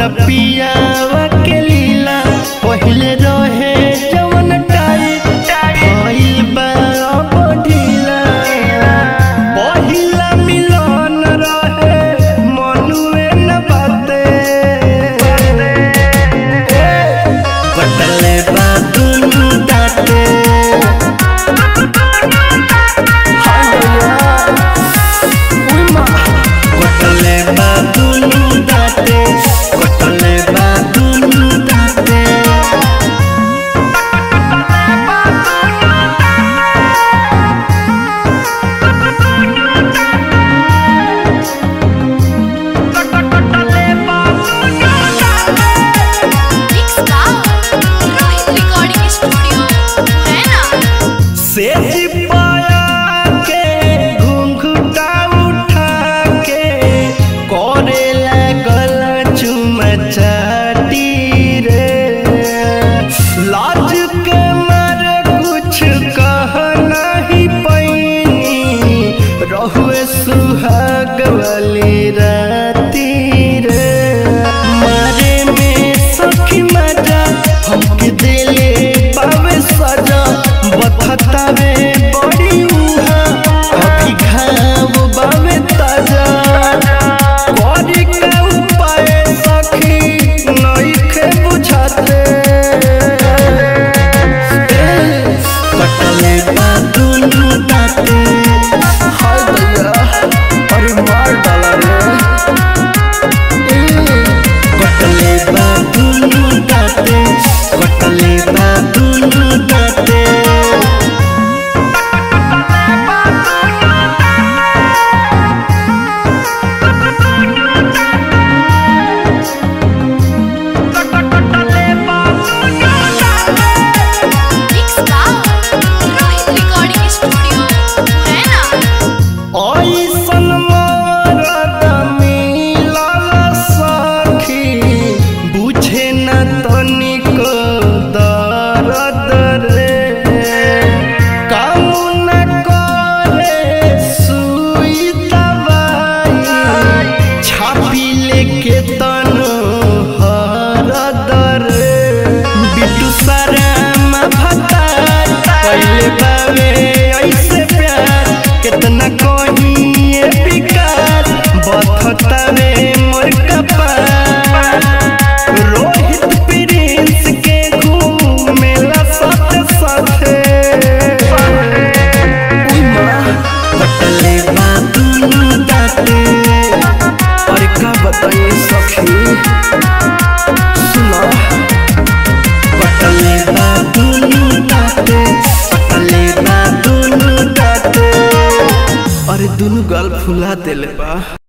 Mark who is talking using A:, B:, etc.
A: हमरा पियावा के लीला पहिले रहे जवन टाइट भइल बा अब ढीला पहिला मिलन रहे मनुए न बाते कटले बा दुनु दाते कटले बा दुनु दाते कटले बा दुनु दाते
B: Mix Star, Rohit Recording Studio, Murena.
A: से पाया के घुंघटा उठा के करे लागल चुमचाटी रे लाज के मारे कुछ कह नहीं पैनी रहुए सुहाग वाली राती रे मारे में सखी मजा हमके दिले पावे सजा बथतावे बड़ी उहा अभी घाव बावे ताजा करी के उपाय सखी नइखे बुझाते कटले बा दुनु दाते हाय भैया अरे मार डाला रे कटले बा दुनु दाते कटले बा दुनु दाते
B: Mix Star, Rohit Recording Studio, Murena.
A: ऐसन मरद मिलल सखी बुझे न तनिक दर्द रे काम न करे सुई दवाई छापी लेके तन हरद रे बिटू सराम भता पहले बावे ऐसे प्यार कितना कहिए बिकार बथतावे मोर कपार रोहित प्रिंस के घूमेला साथ साथे उई माँ, कटले बा दुनु दाते अरे का बताइए सखी सुना कटले बा दुनु दाते कटले बा दुनु दाते अरे दुनु गाल फुला देले बा